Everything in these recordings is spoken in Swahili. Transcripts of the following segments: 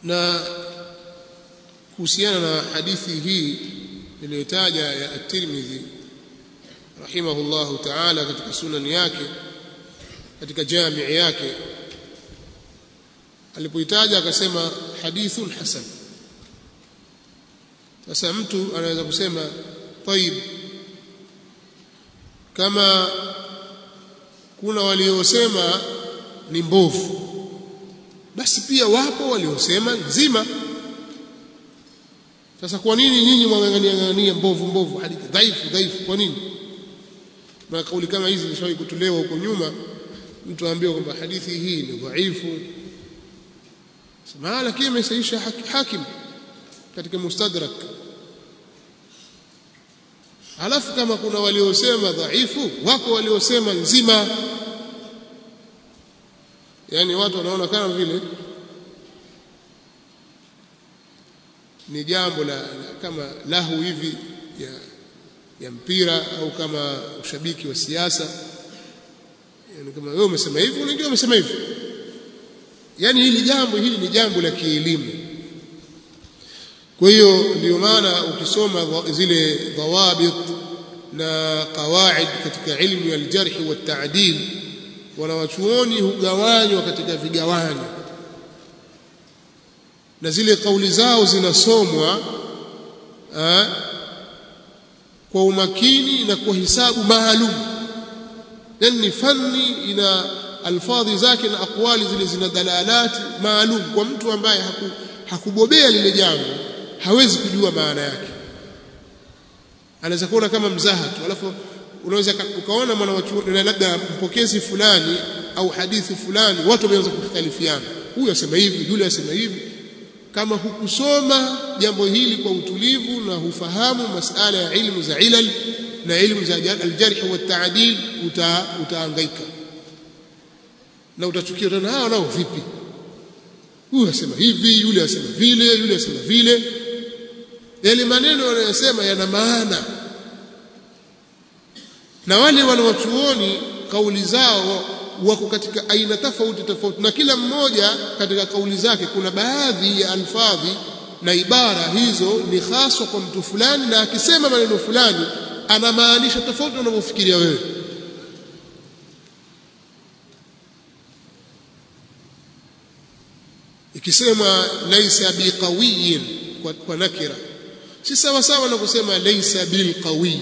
na kuhusiana na hadithi hii niliyotaja ya at-Tirmidhi rahimahullahu ta'ala katika sunani yake katika jamii yake alipoitaja akasema hadithun hasan sasa mtu anaweza kusema طيب kama kuna waliosema ni mbovu basi pia wapo waliosema nzima sasa kwa nini nyinyi mwangangania ngania mbovu mbovu hadithi dhaifu dhaifu kwa nini na kauli kama hizi zishawahi kutolewa huko nyuma mtu aambiwa kwamba hadithi hii ni dhaifu sema lakini imesaisha hakim katika mustadrak alafu kama kuna waliosema dhaifu wako waliosema nzima yani watu wanaona kama vile ni jambo la, la kama lahu hivi ya, ya mpira au kama ushabiki wa siasa yani kama wewe umesema hivi wengine wamesema hivi yani hili jambo hili ni jambo la kielimu kwa hiyo ndio maana ukisoma zile dhawabit na qawaid katika ilmu ya aljarh wa ta'dil wanawachuoni hugawanywa katika vigawanyo na zile kauli zao zinasomwa kwa umakini na kwa hisabu maalum yani ni fani ina alfadhi zake na akwali zile zina dalalati maalum kwa mtu ambaye haku, hakubobea lile jambo hawezi kujua maana yake anaweza kuona kama mzaha tu alafu unaweza ukaona mwana wachuoni labda mpokezi fulani au hadithi fulani watu wameanza kukhtalifiana huyu asema hivi yule asema hivi kama hukusoma jambo hili kwa utulivu na hufahamu masala ya ilmu za ilal na ilmu za aljarh wa taadil uta, utaangaika na utachukia tena hawa nao vipi huyu asema hivi yule asema vile yule asema vile yale maneno wanayosema yana maana na wale wanawachuoni kauli zao wako katika aina tofauti tofauti na kila mmoja katika kauli zake kuna baadhi ya alfadhi na ibara hizo ni haswa kwa mtu fulani na akisema maneno fulani anamaanisha tofauti unavyofikiria wewe ikisema laisa biqawiyin kwa, kwa nakira si sawa sawa na kusema laisa bilqawiy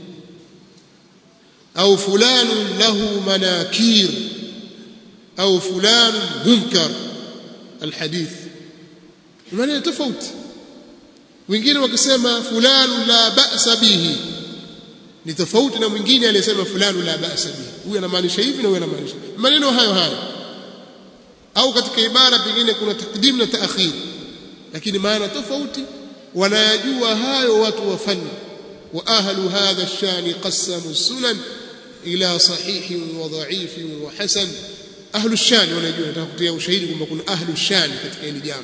au fulanun lahu manakir au fulanun munkar alhadith maana tofauti wengine wakisema fulanu la ba'sa bihi ni tofauti na mwingine aliyesema fulanu la ba'sa bihi huyu anamaanisha hivi na huyu anamaanisha maneno hayo hayo au katika ibara pengine kuna takdim na taakhir lakini maana tofauti wanayajua hayo watu wa fani wa ahlu hadha ash-shani qassamu sunan ila sahihin wa dha'ifin wa hasan ahlu ash-shani wanajua nataka kutia ushahidi kwamba kuna ahlu ash-shani katika hili jambo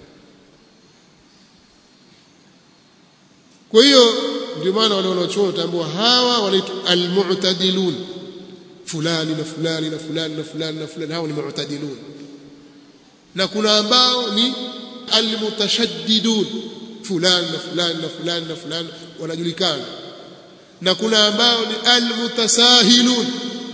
kwa hiyo ndio maana wale wanaochuo utaambiwa hawa wanaitwa al-mu'tadilun fulani na fulani na fulani na fulani na fulani hao ni mu'tadilun na kuna ambao ni almutashaddidun fulani na fulani na fulani na fulani wanajulikana na kuna ambao ni almutasahilun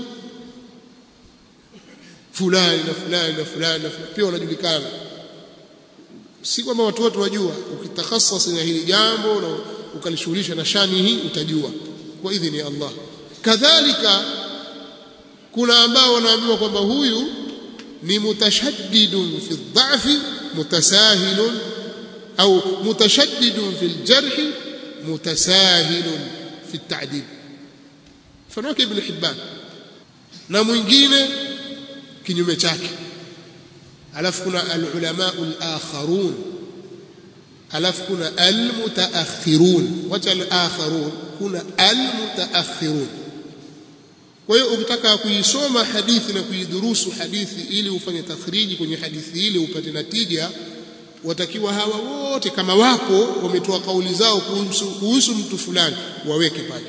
fulani na fulani na fulani na fulani pia wanajulikana si kwamba watu wote wajua ukitakhasas na hili jambo na ukalishughulisha na shani hii utajua kwa idhini ya Allah kadhalika kuna ambao wanaambiwa kwamba huyu ni mutashaddidun fi dhafi mutasahilun au mutashaddidun fi aljarh mutasahilun fi at-ta'dil mfano wake ibn Hibban na mwingine kinyume chake alafu kuna alulama alakharun alafu kuna almutaakhirun wacha alakharun kuna almutaakhirun kwa hiyo ukitaka kuisoma hadithi na kuidhurusu hadithi ili ufanye takhriji kwenye hadithi ile upate natija watakiwa hawa wote kama wako wametoa kauli zao kuhusu, kuhusu mtu fulani waweke pale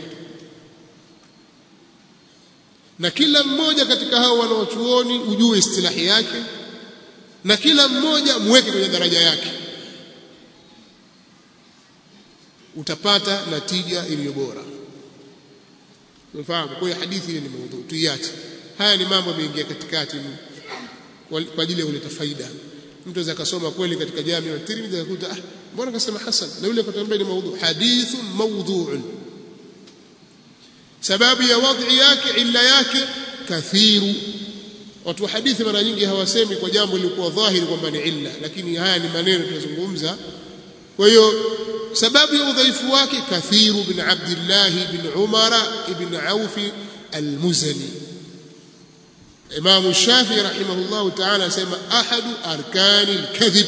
na kila mmoja katika hao wanaochuoni ujue istilahi yake na kila mmoja muweke kwenye daraja yake utapata natija iliyo bora unafahamu kwa hiyo hadithi ile ni maudhu tuiache haya ni mambo yameingia katikati kwa ajili ya kuleta faida mtu aweza akasoma kweli katika jamii wa Tirmidhi akakuta ah mbona kasema hasan na yule akatambia ni maudhu hadithun mawdhu'un sababu ya wadhi yake illa yake kathiru watu wa hadithi mara nyingi hawasemi kwa jambo lilikuwa dhahiri kwamba ni illa lakini haya ni maneno tunazungumza kwa hiyo sababu ya udhaifu wake kathiru bin abdillah bin umara ibn auf al-muzani imam shafi rahimahullah ta'ala asema ahadu arkani al-kadhib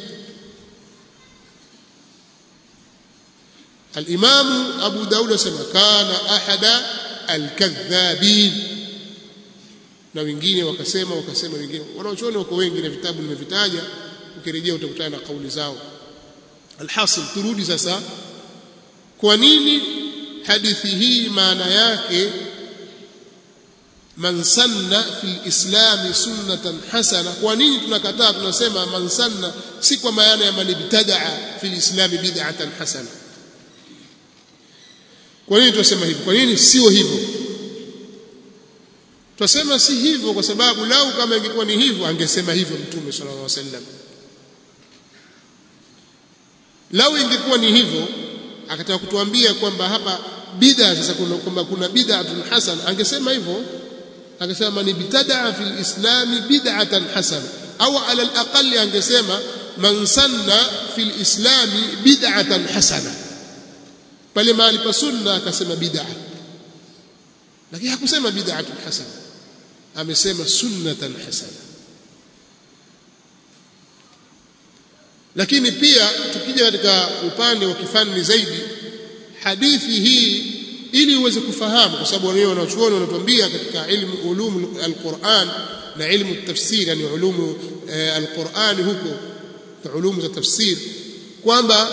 الإمام أبو داود سمى كان أحد الكذابين na wengine wakasema wakasema wengine wanaochuoni wako wengi na vitabu nimevitaja ukirejea utakutana na kauli zao alhasil turudi sasa kwa nini hadithi hii maana yake man sanna fil islami sunnatan hasana kwa nini tunakataa tunasema man sanna si kwa maana ya man ibtadaa fil islami bid'atan hasana kwa nini tunasema hivyo kwa nini sio hivyo Twasema si hivyo kwa sababu lau kama ingekuwa ni hivyo angesema hivyo Mtume sallallahu alaihi wasallam. Lau ingekuwa ni hivyo akataka kutuambia kwamba hapa bid'a sasa kuna kwamba kuna bid'atun hasan angesema hivyo angesema ni bitada fil islami bid'atan hasana au ala alaqali angesema man sanna fil islami bid'atan hasana pale mahali pa sunna akasema bid'a lakini hakusema bid'atun hasana amesema sunnatan hasana lakini pia tukija katika upande wa kifani zaidi hadithi hii ili uweze kufahamu kwa sababu wenyewe wanachuoni wanatuambia katika ilmu ulumu alquran na ilmu tafsir yani ulumu alquran huko na ulumu za tafsir kwamba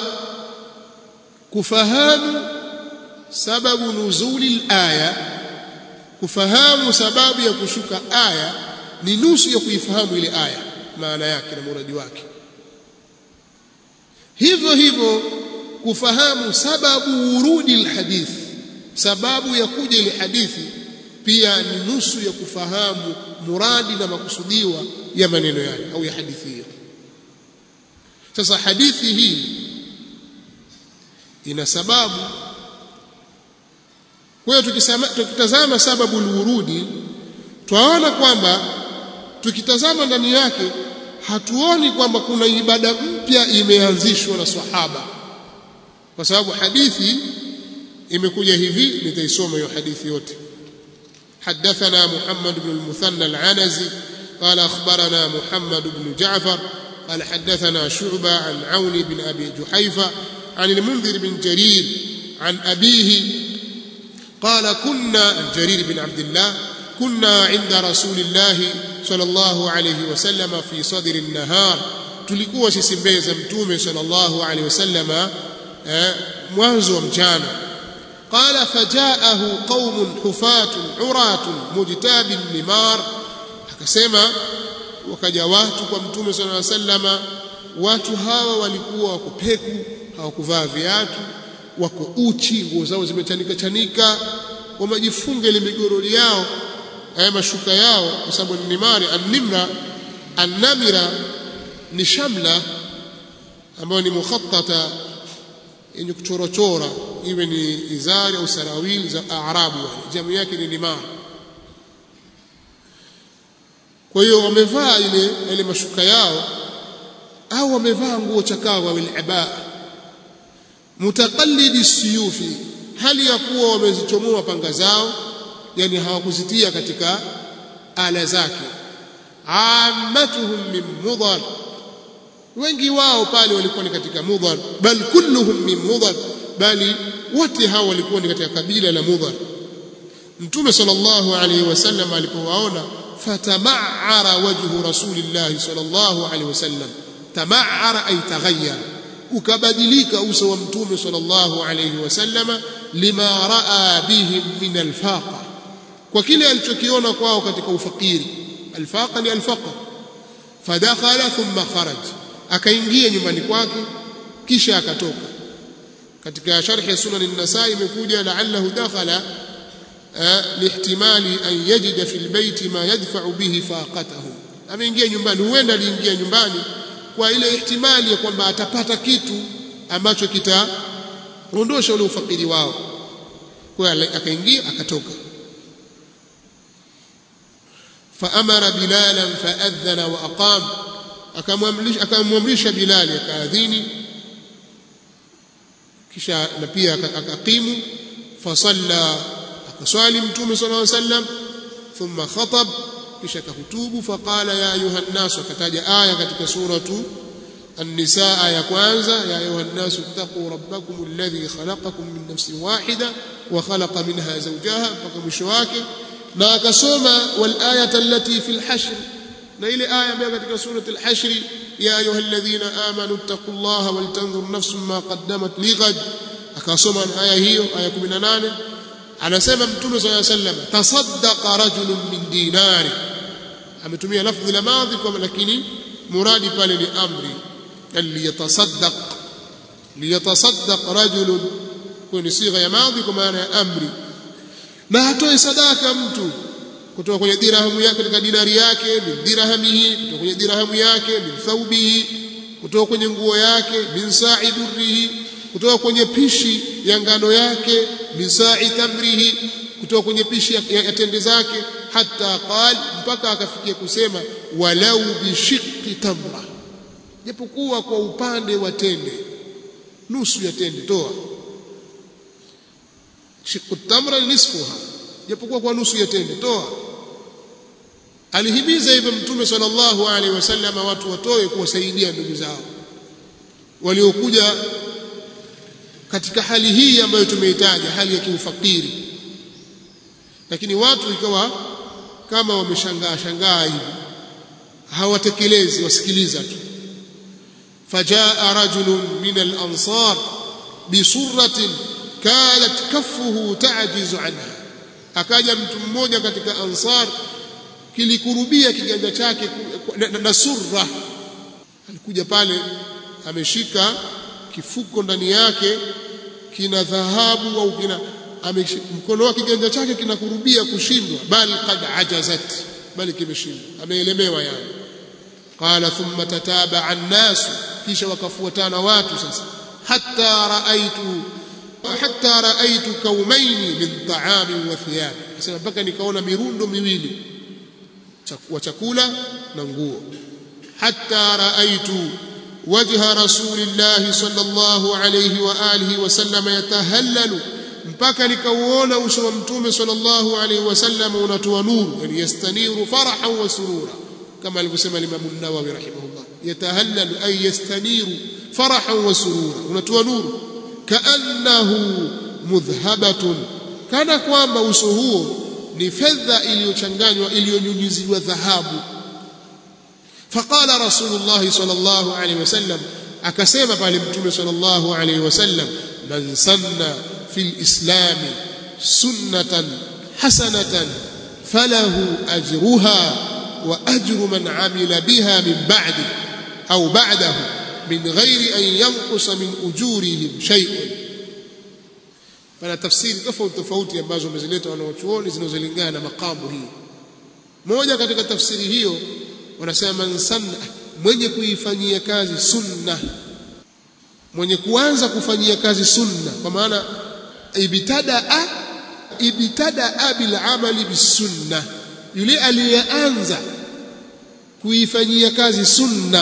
kufahamu sababu nuzuli alaya kufahamu sababu ya kushuka aya ni nusu ya kuifahamu ile aya maana yake na muradi wake hivyo hivyo kufahamu sababu urudi alhadith sababu ya kuja ile hadithi pia ni nusu ya kufahamu muradi na makusudiwa ya maneno yale au ya hadithi hiyo sasa hadithi hii ina sababu kwa hiyo tukitazama sababu urudi twaona kwamba tukitazama ndani yake hatuoni kwamba kuna ibada mpya imeanzishwa na sahaba kwa sababu hadithi imekuja hivi nitaisoma hiyo hadithi yote حدثنا محمد بن المثنى العنزي قال أخبرنا محمد بن جعفر قال حدثنا شعبة عن عون بن أبي جحيفة عن المنذر بن جرير عن أبيه قال كنا جرير بن عبد الله كنا عند رسول الله صلى الله عليه وسلم في صدر النهار tulikuwa sisi mbele za mtume sallallahu alaihi wasallama mwanzo wa mchana qala fajaahu qaumun hufatun uratun mujtabin nimar akasema wakaja watu kwa mtume sallallahu alaihi wasallama watu hawa walikuwa wako peku hawakuvaa viatu wako uchi nguo zao zimechanika chanika wamejifunga ile migorori yao haya mashuka yao kwa sababu ni nimari an-nimra an-namira ni shamla ambayo ni mukhattata yenye kuchorochora iwe ni izari au sarawili za arabu yani jamu yake ni nimar kwa hiyo wamevaa ile ile mashuka yao au wamevaa nguo chakavu au al-ibaa mutaqallidi siyufi hali ya kuwa wamezichomoa panga zao yani hawakuzitia katika ala zake ammatuhum min mudhar wengi wao pale walikuwa ni katika mudhar bal kulluhum min mudhar bali wote hao walikuwa ni katika kabila la mudhar mtume sallallahu alaihi wasallam alipowaona fatama'ara wajhu rasulillah sallallahu alaihi wasallam tama'ara ay taghayyara ukabadilika uso wa mtume sallallahu alayhi wasallama lima raa bihim min alfaqa kwa kile alichokiona kwao katika ufakiri alfaqa ni alfaqr fadakhala thumma kharaj akaingia nyumbani kwake kisha akatoka katika sharhi ya sunan an-nasai imekuja la'allahu dakhala lihtimali an yajida fil bayti ma yadfa'u bihi faqatahu ameingia nyumbani huenda aliingia nyumbani kwa ile ihtimali ya kwamba atapata kitu ambacho kitaondosha ule ufakiri wao kwa akaingia akatoka faamara bilalan faadhana wa aqam akamwamrisha akamwamrisha bilali akaadhini kisha na pia akaqimu fasalla akaswali mtume sallallahu alaihi wasallam thumma khatab kisha akahutubu faqala ya ayuha nnas akataja aya katika suratu النساء يا كwanza يا ايها الناس اتقوا ربكم الذي خلقكم من نفس واحده وخلق منها زوجها mpaka mwisho wake na akasoma wal ayata allati fil hashr na ile aya ambayo katika surati al-hashr ya ayuha alladhina amanu ittaqullaha wal tanzur nafsun ma qaddamat lighad akasoma aya hiyo aya 18 anasema mtume صلى الله عليه وسلم tasaddaqa rajulun min dinari ametumia lafzi la madhi kwa lakini muradi pale ni amri liyatasaddaq liyatasaddaq rajulun kwa ni sigha ya madhi kwa maana ya amri na atoe sadaka mtu kutoka kwenye dirhamu yake katika dinari yake min dirhamihi kutoka kwenye dirhamu yake min thawbihi kutoka kwenye nguo yake min sa'i durrihi kutoka kwenye pishi ya ngano yake min sa'i tamrihi kutoka kwenye pishi ya, ya, ya tende zake hata qal mpaka akafikia kusema walau bishiqqi tamra japokuwa kwa upande wa tende nusu ya tende toa shiqqu tamra nisfuha japokuwa kwa nusu ya tende toa alihimiza hivyo mtume sallallahu alaihi wasallam watu watoe kuwasaidia ndugu zao waliokuja katika hali hii ambayo tumeitaja hali ya kiufakiri lakini watu ikawa kama wameshangaa shangaa hivi hawatekelezi wasikiliza tu fajaa rajulun min al-ansar bisurratin kanat kaffuhu ta'jizu anha akaja mtu mmoja katika ansar kilikurubia kiganja chake na, na, na surra alikuja pale ameshika kifuko ndani yake kina dhahabu au kina mkono wake kiganja chake kinakurubia kushindwa bal qad ajazat bali kimeshindwa ameelemewa yani qala thumma tataba an-nas kisha wakafuatana watu sasa hatta raaitu hatta raaitu kaumaini min ta'ami wa thiyab sasa mpaka nikaona mirundo miwili wa chakula na nguo hatta raaitu wajha rasulillahi sallallahu alayhi wa alihi wasallam yatahallalu mpaka nikauona uso wa mtume sallallahu alayhi wasallam unatoa nuru yani yastaniru farahan wa surura kama alivyosema Imam an-Nawawi rahimahullah yatahallalu ay yastaniru farahan wa surura unatoa nuru kaannahu mudhhabatun kana kwamba uso huo ni fedha iliyochanganywa iliyonyunyiziwa dhahabu faqala rasulullah sallallahu alayhi wasallam akasema pale mtume sallallahu alayhi wasallam man sanna fil islam sunnatan hasanatan falahu ajruha wa ajru man amila biha min ba'di au ba'dahu min ghairi an yanqusa min ujurihim shay'un pana tafsiri tofauti tofauti ambazo wamezileta wanaochuoni zinazolingana na makamu hii moja katika tafsiri hiyo wanasema man sanna mwenye kuifanyia kazi sunna mwenye kuanza kufanyia kazi sunna kwa maana ibtadaa ibtadaa bil amali bisunna yule aliyeanza kuifanyia kazi sunna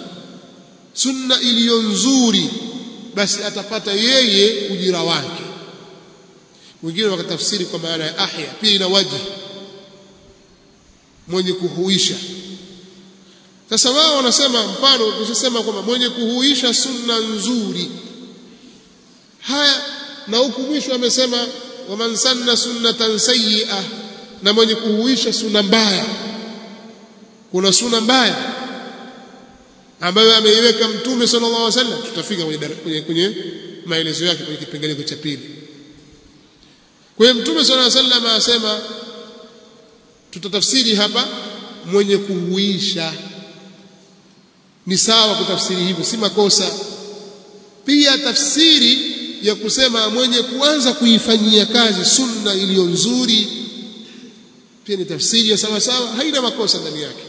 sunna iliyo nzuri basi atapata yeye ujira wake wengine wakatafsiri kwa maana ya ahya pia ina waji mwenye kuhuisha sasa wao wanasema mfano ukisema kwamba mwenye kuhuisha sunna nzuri haya na huku mwisho amesema waman sanna sunnatan sayyi'a na mwenye kuhuisha sunna mbaya kuna sunna mbaya ambayo ameiweka mtume sallallahu alaihi wasallam tutafika kwenye, kwenye, kwenye maelezo yake kwenye kipengele cha pili kwa hiyo mtume sallallahu alaihi wasallam anasema tutatafsiri hapa mwenye kuhuisha ni sawa kutafsiri hivyo si makosa pia tafsiri ya kusema mwenye kuanza kuifanyia kazi sunna iliyo nzuri pia ni tafsiri ya sawa sawa haina makosa ndani yake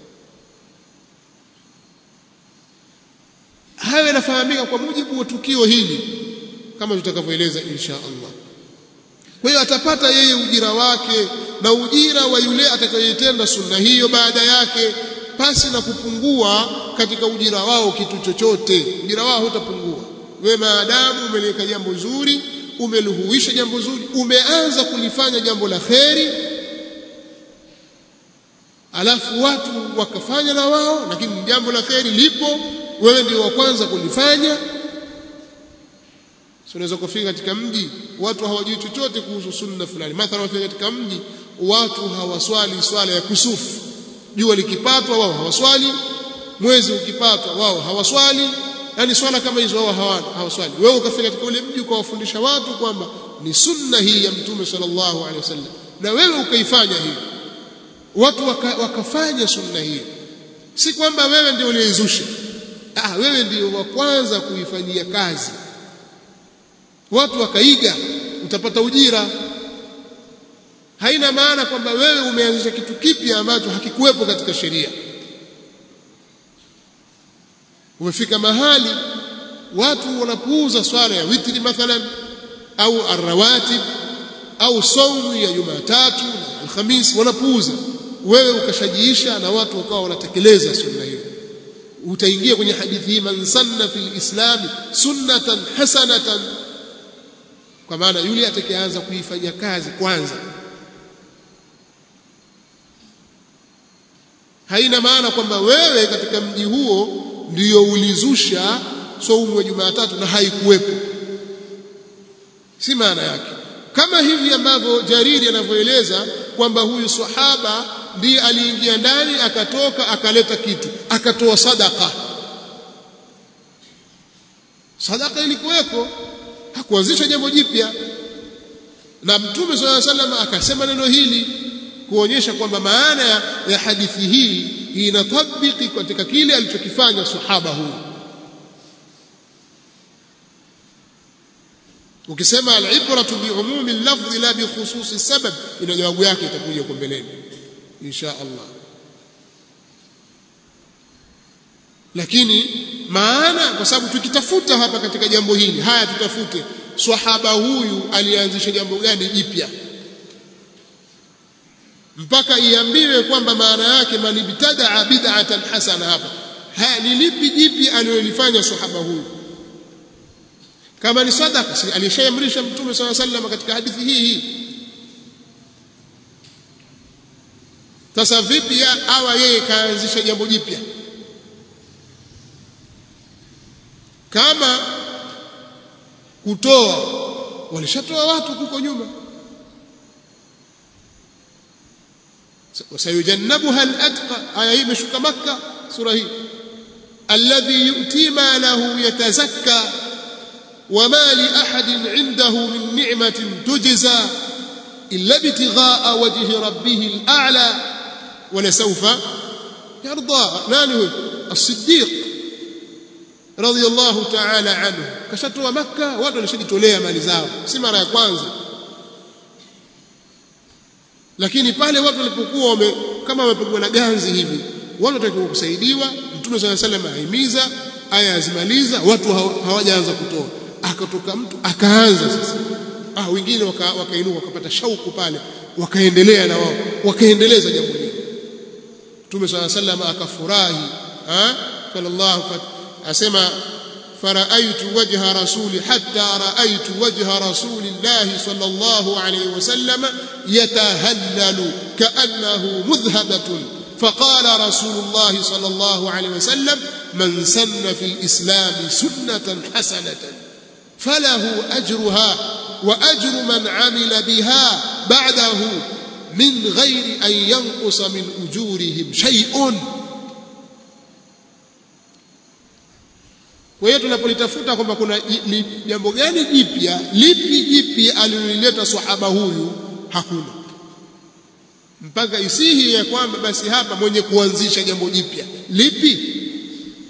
hayo yanafahamika kwa mujibu wa tukio hili kama tutakavyoeleza insha Allah kwa hiyo atapata yeye ujira wake na ujira wa yule atakayetenda sunna hiyo baada yake pasi na kupungua katika ujira wao kitu chochote ujira wao hutapungua wewe maadamu umeleka jambo zuri umeluhuisha jambo zuri umeanza kulifanya jambo la kheri alafu watu wakafanya na wao lakini jambo la kheri lipo wewe ndio wa kwanza kulifanya so unaweza kufika katika mji watu hawajui chochote kuhusu sunna fulani mathalan wafika katika mji watu hawaswali swala ya kusufu jua likipatwa wao hawaswali mwezi ukipatwa wao hawaswali yani swala kama hizo wao hawana hawaswali wewe ukafika katika ule mji ukawafundisha watu kwamba ni sunna hii ya mtume sallallahu alaihi wasallam na wewe ukaifanya hiyo watu waka, wakafanya sunna hiyo si kwamba wewe ndio uliyeizusha ah wewe ndio wa kwanza kuifanyia kazi watu wakaiga utapata ujira haina maana kwamba wewe umeanzisha kitu kipya ambacho hakikuwepo katika sheria umefika mahali watu wanapuuza swala ya witri mathalan au arrawatib au saumu ya Jumatatu na Alhamisi wanapuuza wewe ukashajiisha na watu wakawa wanatekeleza sunna hiyo utaingia kwenye hadithi hii man sanna fil islam sunnatan hasanatan kwa maana yule atakayeanza kuifanya kazi kwanza haina maana kwamba wewe katika mji huo ndiyo ulizusha saumu ya Jumatatu na haikuwepo si maana yake kama hivi ambavyo Jariri anavyoeleza kwamba huyu sahaba ndiye aliingia ndani akatoka akaleta kitu akatoa sadaka sadaka ilikuweko hakuanzisha jambo jipya na mtume swalla sallam akasema neno hili kuonyesha kwamba maana ya, ya hadithi hii inatabiki katika kile alichokifanya sahaba huyu ukisema al-ibratu bi umumi al-lafzi la bi khususi sabab ina jawabu yake itakuja huko mbeleni insha Allah lakini maana kwa sababu tukitafuta hapa katika jambo hili haya tutafute swahaba huyu alianzisha jambo gani jipya mpaka iambiwe kwamba maana yake man ibtadaa bid'atan hasana hapa haya ni lipi jipi alilolifanya sahaba huyu kama ni sadaka si alishaamrisha mtume swalla sallam katika hadithi hii hii sasa vipi awa yeye kaanzisha jambo jipya kama kutoa walishatoa watu huko nyuma وسيجنبها الأتقى آية هي مشوكة مكة سورة هي الذي يؤتي ماله يتزكى وما لأحد عنده من نعمة تجزى إلا ابتغاء وجه ربه الأعلى ولسوف يرضى نانه الصديق رضي الله تعالى عنه كشتوا مكة watu walishajitolea mali zao si mara ya kwanza lakini pale watu walipokuwa wame, kama wamepigwa na ganzi hivi watu watakiwa kusaidiwa mtume swalla sallam ahimiza aya azimaliza watu hawajaanza kutoa akatoka mtu akaanza sasa ah wengine wakainuka waka wakapata shauku pale wakaendelea na wao wakaendeleza jambo hili mtume swalla sallam akafurahi ah sallallahu asema فرأيت وجه رسول حتى رأيت وجه رسول الله صلى الله عليه وسلم يتهلل كأنه مذهبة فقال رسول الله صلى الله عليه وسلم من سن في الإسلام سنة حسنة فله أجرها وأجر من عمل بها بعده من غير أن ينقص من أجورهم شيء Kwa hiyo tunapolitafuta kwamba kuna jambo gani jipya, lipi jipya alilolileta sahaba huyu, hakuna. Mpaka isihi ya kwamba basi hapa mwenye kuanzisha jambo jipya lipi?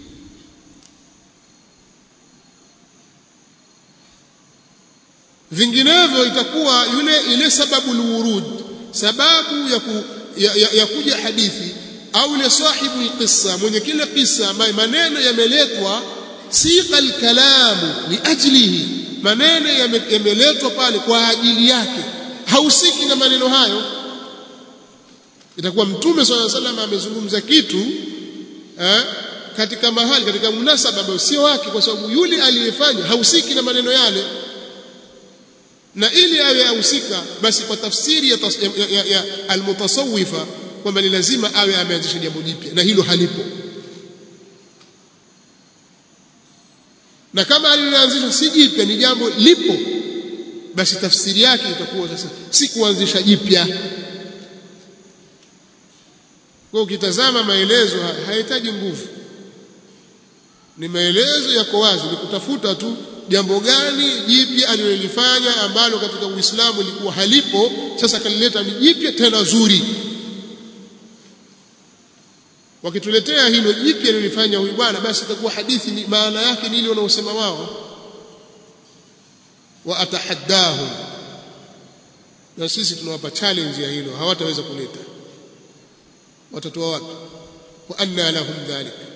vinginevyo itakuwa yule ile sababu lurud sababu ya, ku, ya, ya, ya kuja hadithi au ile sahibu alqissa mwenye kile kisa ambaye maneno yameletwa siqa alkalamu liajlihi maneno yameletwa pale kwa ajili yake hausiki na maneno hayo itakuwa mtume swalla salam amezungumza kitu eh, katika mahali katika munasaba ambao sio wake kwa sababu yule aliyefanya hausiki na maneno yale na ili awe ahusika basi kwa tafsiri ya, ya, ya, ya almutasawifa kwamba ni lazima awe ameanzisha jambo jipya na hilo halipo na kama aliloanzisha si jipya ni jambo lipo basi tafsiri yake itakuwa sasa si kuanzisha jipya kwa ukitazama maelezo hayahitaji nguvu ni maelezo yako wazi ni kutafuta tu jambo gani jipya alilolifanya ambalo katika Uislamu lilikuwa halipo sasa kalileta ni jipya tena zuri wakituletea hilo jipya alilofanya huyu bwana basi itakuwa hadithi ni maana yake ni ile wanaosema wao wa atahaddahum na sisi tunawapa challenge ya hilo hawataweza kuleta watatoa wapi wa anna lahum dhalik